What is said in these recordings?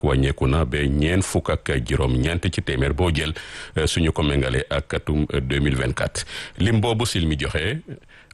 wàññeeku na ba ñeent fukk ak juróom-ñeent ci téeméer boo jël suñu ko méngale ak atum 2024 lim boobu silmi joxe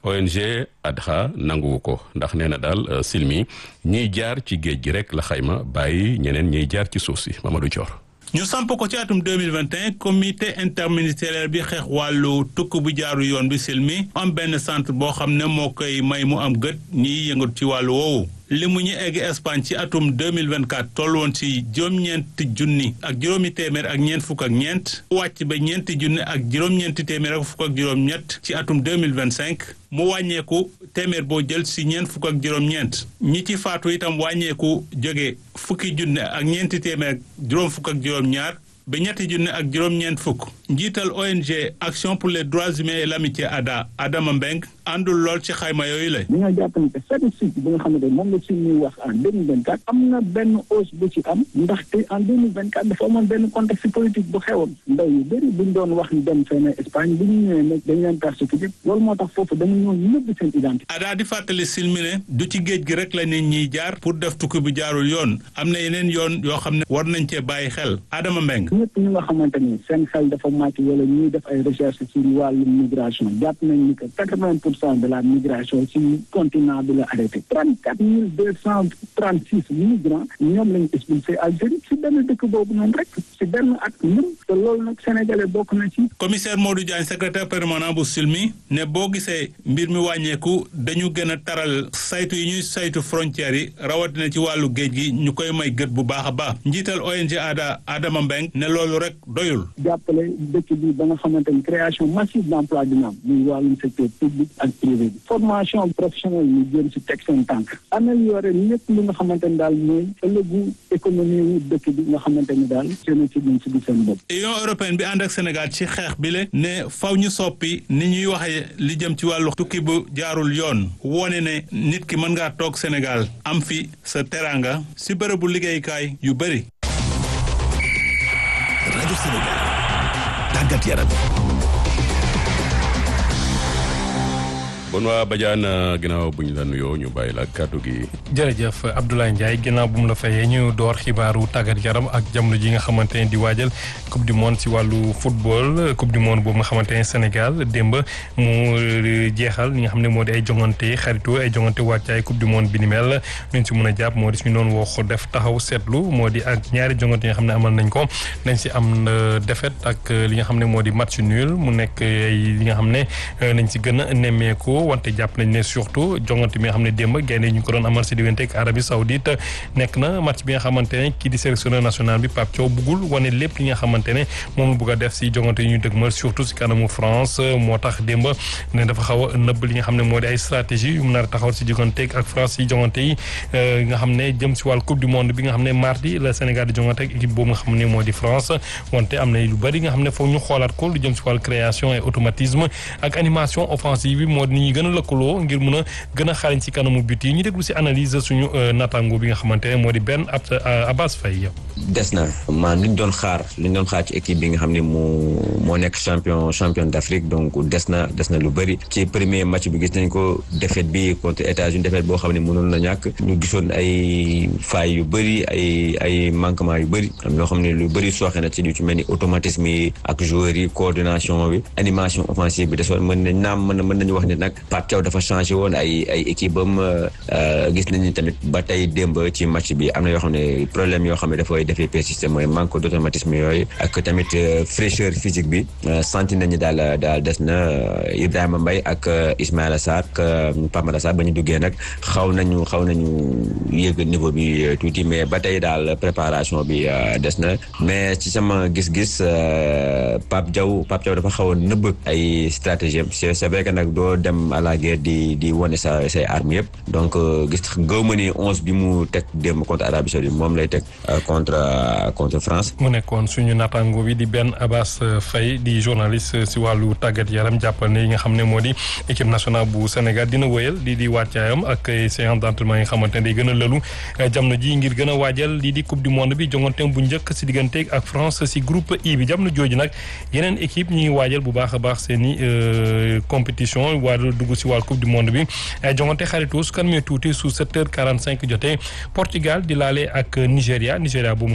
ONG ADHA nanguwu ko ndax nee na daal silmi ñiy jaar ci géej gi rek la xayma bàyyi ñeneen ñiy jaar ci suuf si Mamadou Thior. ñu samp ko ci atum 2021 comité interministériel bi xeex wàllu tukk bu jaaru yoon bi silmi am benn centre boo xam ne moo koy may mu am gët ñiy yëngatu ci wàllu woowu li mu ñu egg Espagne ci atum 2024 toll woon ci juróom-ñeenti junni ak juróomi téeméer ak ñeent fukk ak ñeent wàcc ba ñeenti junni ak juróom-ñeenti téeméer ak fukk ak juróom-ñett ci atum 2025 mu wàññeeku téeméer boo jël si ñeent fukk ak juróom-ñeent ñi ci faatu itam wàññeeku jóge fukki junni ak ñeenti téeméer ak juróom fukk ak juróom-ñaar ba ñetti junni ak juróom-ñeent fukk njiital ONG Action pour les droits humains et l'amitié ADHA Adama Mbeng àndul lool ci xayma yooyu la. dañoo jàpp ne que statistique bi nga xamante ne moom la ci ñuy wax en deux mille vingt quatre am na benn hausse bu ci am ndaxte en deux mille vingt quatre dafa amoon benn contexte politique bu xewoon ndaw yu bëri buñ doon wax ñu dem fenn Espagne bu ñu ñëwee nag dañ leen persécuté loolu moo tax foofu dañu ñëw nëbb seen identité. ADHA di fàttali silmi ne du ci géej gi rek la nit ñiy jaar pour def tukki bu jaarul yoon am na yeneen yoon yoo xam ne war nañ cee bàyyi xel Adama Mbeng ñëpp ñu nga xamante ni seen xel dafa màcc wala ñuy def ay recherche ci wàllum migration jàpp nañ ni que quatre-vingt pour cent de la migration ci continent bi la arrêté trente quatre mille deux cent trente six migrants ñoom lañ expulsé Algérie ci benn dëkk boobu noonu rek ci benn at ñun te loolu nag sénégalais bokk na ci commissaire Modou Diagne secrétaire permanent bu silmi ne boo gisee mbir mi wàññeeku dañu gën a taral saytu yi ñuy saytu frontières yi rawatina ci wàllu géej gi ñu koy may gët bu baax a baax njiital ONG ADHA Adama Mbeng ne loolu rek doyul jàppale dëkk bi ba nga xamante ni création massive d'emploi dina am muy wàllum secteur public ak privé bi formation professionnelle ñu jëm ci teg seen tànk améliorer ñëpp li nga xamante ni daal mooy ëllëgu économie wu dëkk bi nga xamante ni daal seen ci duñ ci di seen bopp Union européenne bi ànd ak Sénégal ci xeex bi le ne faw ñu soppi ni ñuy waxee li jëm ci wàllu tukki bu jaarul yoon wone ne nit ki mën ngaa toog Sénégal am fi sa teranga si bërëbu liggéeykaay yu bëri rajo Sénégal tàggat yaram bon waa Badiane ginnaaw bu ñu la nuyoo ñu bàyyi la kàddu gi. jërëjëf Abdoulaye Ndiaye ginnaaw bu mu la fayee ñu door xibaaru tàggat yaram ak jamono ji nga xamante ne di waajal coupe du monde si wàllu football coupe du monde boobu nga xamante ne Sénégal démb mu jeexal li nga xam ne moo di ay jongante xaritu ay jongante wàccaay coupe du monde bi ni mel luñ si mën a jàpp moo di suñu doon wax def taxaw seetlu moo di ak ñaari jongante yi nga xam ne amal nañ ko dañ si am défaite ak li nga xam ne moo di match nul mu nekk li nga xam ne nañ si gën a nemmeeku. wante jàpp nañ ne surtout jongante bi nga xam ne démb gaynde ñu ko doon amal si diggante ak Arabie Saoudite nekk na match bi nga xamante ne kii di sélectionneur national bi Pape Thiaw buggul wane lépp li nga xamante ne moom la bëgg a def si jongante yi ñu dëgmal surtout si kanamu France moo tax démb ne dafa xaw a nëbb li nga xam ne moo di ay stratégie yu mu nar a taxaw si jongante ak France si jongante yi nga xam ne jëm si wàllu coupe du monde bi nga xam ne mardi la Sénégal di jongante ak équipe boobu nga xam ne moo di France wante am na lu bëri nga xam ne foog ñu xoolaat ko lu jëm si wàllu création et automatisme ak animation offensive bi moo di gën a lëkkaloo ngir mun a gën a xarañ ci kanamu but yi ñu déglu si analyse suñu natango bi nga xamante ne moo di benn ab Abbas Faye des na maanaam li ñu doon xaar li ñu doon xaar ci équipe bi nga xam ne moo moo nekk champion champion d'Afrique donc des na des na lu bëri ci premier match bi gis nañ ko défaite bi contre États-Unis défaite boo xam ne mënoon na ñàkk ñu gisoon ay failles yu bëri ay ay manquements yu bëri am loo xam ne lu bëri sooxe na ci lu ci mel ni automatisme yi ak joueurs yi coordination bi animation offensive bi desoon mën nañ naam mën mën nañu wax ne nag Pape Thiaw dafa changé woon ay ay équipe am gis nañu tamit ba tey démb ci match bi am na yoo xam ne problème yoo xam ne dafay dafay persister mooy manque d'automatisme yooyu ak tamit fraîcheur physique bi santi nañu daal daal des na Ibrahima Mbaye ak Ismaïla Sarr ak Pape Matar Sarr ba ñu duggee nag xaw nañu xaw nañu yéeg niveau bi tuuti mais ba tey daal préparation bi des na mais ci sama gis-gis Pape Diaw Pape Diaw dafa xaw a nëbb ay stratégie c'est c'est vrai que nag doo dem à la guerre di di wane sa say armes yëpp donc gis gëw ma ni onze bi mu teg démb contre Arabie Saoudite moom lay teg contre contre France. mu nekkoon suñu naataango bi di benn Abbas Faye di journaliste si wàllu tàggat yaram jàppal ne yi nga xam ne moo di équipe nationale bu Sénégal dina wëyal di di wàccaayam ak séance d'entraînement yi nga xamante ne day gën a lëlu jamono ji ngir gën a waajal lii di coupe du monde bi jongante bu njëkk si diggante ak France si groupe I bi jamono jooju nag yeneen équipe ñuy waajal bu baax a baax seen i compétition waa dugg si wàllu coupe du monde bi jongante xaritu su kan mee tuuti su 7 heures 45 jotee Portugal di laale ak Nigéria Nigéria boobu